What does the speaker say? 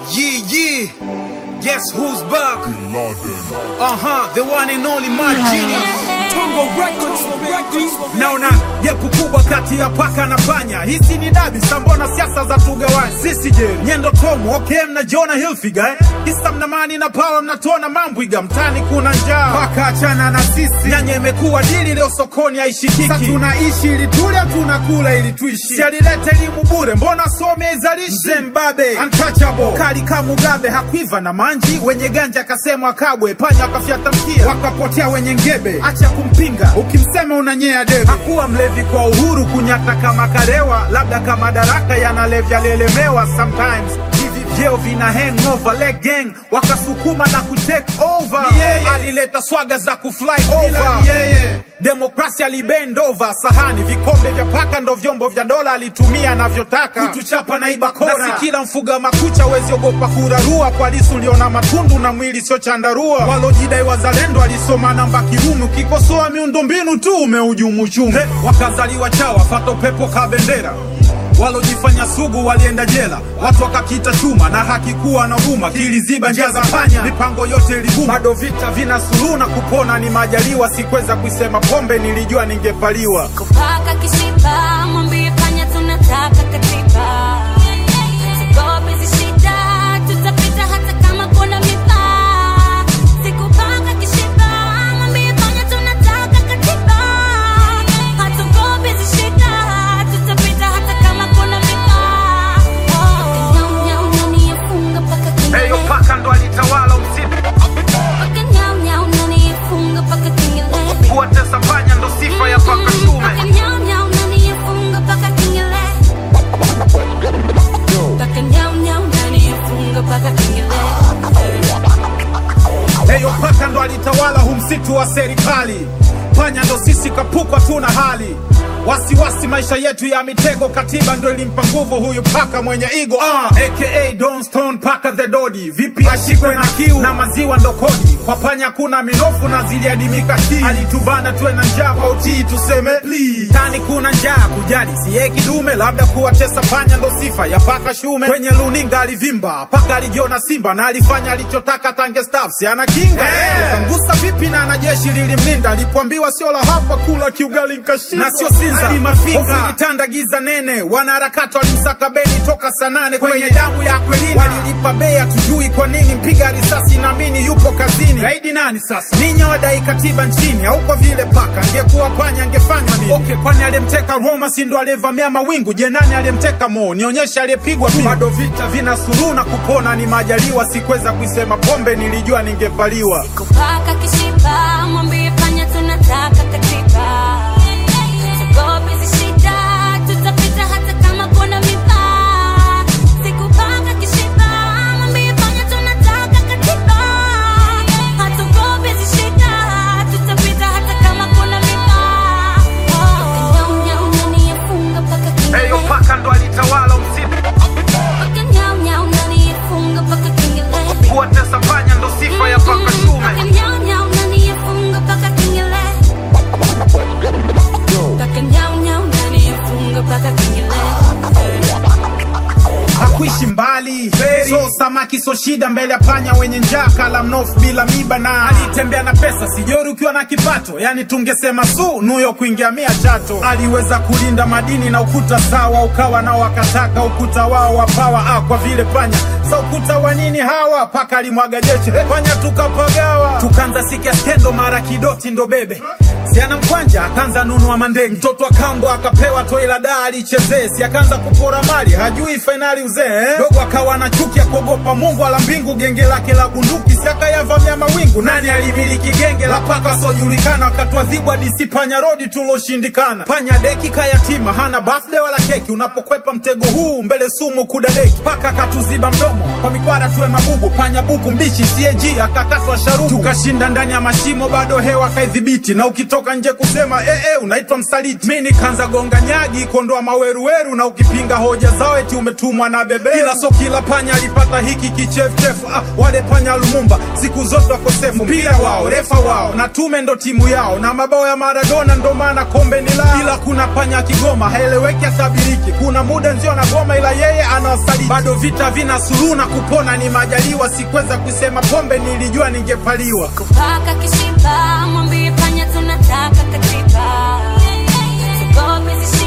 Yeah, yeah. Guess who's back? Uh huh, the one and only my genius. Tongo Records, Records. Naona gepu kubwa kati ya paka na panya. Hisi ni dabi, sambona siasa za tugawanya. Sisi je, nyendo tomo, okay, mnajiona Hilfiger eh? Kisa mnamani na power mnatona mambwiga. Mtani kuna njaa, paka achana na sisi. Nyanya imekuwa dili leo sokoni haishikiki. Sasa tunaishi ili tule, tunakula ili tuishi. Si alileta elimu bure, mbona some izalishi? Mzee Mbabe, untouchable, kali kama Mugabe, hakuiva na manji. Wenye ganja akasemwa kabwe, panya wakafyata mkia, wakapotea wenye ngebe. Acha kumpinga, ukimsema unanyea debe. Hakuwa mlevi kwa uhuru, kunyata kama karewa, labda kama daraka yanalevya lelemewa sometimes hivi vyeo vina hangover leg gang wakasukuma na kutake over alileta swaga za kufly over demokrasia alibend over sahani vikombe vya paka ndo vyombo vya dola alitumia anavyotaka kutuchapa na iba kora na si kila mfuga makucha wezi ogopa kurarua kwa lisu uliona matundu na mwili sio chandarua walojidai wazalendo alisoma namba kirumi ukikosoa miundombinu tu umeujumu uchumi wakazaliwa chawa fata upepo ka bendera walojifanya sugu walienda jela, watu wakakita chuma na hakikuwa na huruma, kiliziba njia za panya, mipango yote iliguma. Bado vita vina suluhu na kupona ni majaliwa. Sikuweza kuisema pombe, nilijua ningepaliwa. kupaka kishipa mwambie panya tunataka katiba Tugope hizi shida tutapita hata kama kuna miba sikupaka kishipa mwambie panya tunataka katiba hatugope hizi shida tutapita hata kama kuna miba Nyau, nyau, nani yafunga mpaka kengele? Heyo paka ndo alitawala usiku, Paka nyau, nyau, nani yafunga mpaka kengele? kuwatesa panya ndo sifa ya paka shume. Paka nyau, nyau, nani yafunga mpaka kengele? Paka nyau, nyau, nani yafunga mpaka kengele? Heyo paka ndo alitawala hu msitu wa serikali, panya ndo sisi kapukwa tuna hali wasiwasi maisha yetu ya mitego, katiba ndo ilimpa nguvu huyu paka mwenye igo ah, aka Don Stone paka the Dodi. Vipi ashikwe na kiu na maziwa ndo kodi, kwa panya kuna minofu na ziliadimika hii, alitubana tuwe na njaa kwa utii, tuseme please. Tani kuna njaa kujali siye kidume, labda kuwatesa panya ndo sifa ya paka shume. Kwenye luninga alivimba, paka alijiona simba na alifanya alichotaka tange staff, si ana kinga hey. Kangusa vipi na anajeshi lilimlinda, alipoambiwa sio la hapa kula kiugali nkashinda, na sio Sinza hadi Mafinga. Hofu ilitanda giza nene, wanaharakati walimsaka Beni toka saa nane kwenye damu ya Akwilina, walilipa bei, hatujui kwa nini. Mpiga risasi naamini yupo kazini. Gaidi nani sasa? Ninyi wadai katiba nchini, au kwa vile paka angekuwa panya angefanya nini? Okay, kwani aliyemteka Roma si ndo aliyevamia mawingu? Je, nani aliyemteka Mo? Nionyeshe aliyepigwa tu. Bado vita vina suluhu na kupona ni majaliwa. Sikuweza kuisema pombe, nilijua ningevaliwa. Kupaka kishipa mwambie panya tunataka katiba Tugope hizi shida tutapita hata kama kuna miba Sikupaka kishipa mwambie panya tunataka katiba Hatugope hizi shida tutapita hata kama kuna miba Nyau nyau nani yafunga mpaka Heyo kengele paka ndo alitawala usiku, Paka nyau nyau nani yafunga mpaka kengele kuwatesa panya ndo sifa ya paka shume. Paka nyau nyau nani yafunga mpaka kengele Paka nyau nyau nani yafunga mpaka kengele hakuishi mbali so samaki so shida mbele ya panya wenye njaa kala mnofu bila miba na alitembea na pesa sijori ukiwa na kipato yani tungesema su nuyo kuingia mia chato aliweza kulinda madini na ukuta sawa ukawa nao wakataka ukuta wao wapawa ah, kwa vile panya sa ukuta wa nini hawa paka alimwaga jeshi Eh, panya tukapagawa tukanza sikia skendo mara kidoti ndo bebe siana mkwanja akaanza nunua mandenge mtoto akambo akapewa toi la daa alichezee si akaanza kupora mali hajui fainali uzee eh? dogo akawa na chuki ya kuogopa mungu ala mbingu genge lake la bunduki si akayavamia mawingu nani alimiliki genge la paka wasiojulikana wakatwadhibu hadisi panya rodi tuloshindikana panya deki kayatima hana birthday wala keki unapokwepa mtego huu mbele sumu kudadeki paka akatuziba mdomo kwa mikwara tuwe mabubu panya buku mbichi CAG akakatwa sharubu tukashinda ndani ya mashimo bado hewa kaidhibiti na ukito ukitoka nje kusema eh, eh, unaitwa msaliti. Mi nikaanza gonga nyagi kuondoa maweruweru, na ukipinga hoja zao eti umetumwa na bebe. Ila so kila panya alipata hiki kichefuchefu. Ah, wale panya Lumumba siku zote wakosefu, mpira wao refa wao na tume ndo timu yao, na mabao ya Maradona ndo maana kombe ni lao. Ila kuna panya Kigoma haeleweki, atabiriki. Kuna muda nzio na goma, ila yeye anawasaliti. Bado vita vina suluhu na kupona ni majaliwa. Sikuweza kusema pombe, nilijua ningepaliwa. kupaka kishipa mwambie panya tunataka katiba Tugope zishiba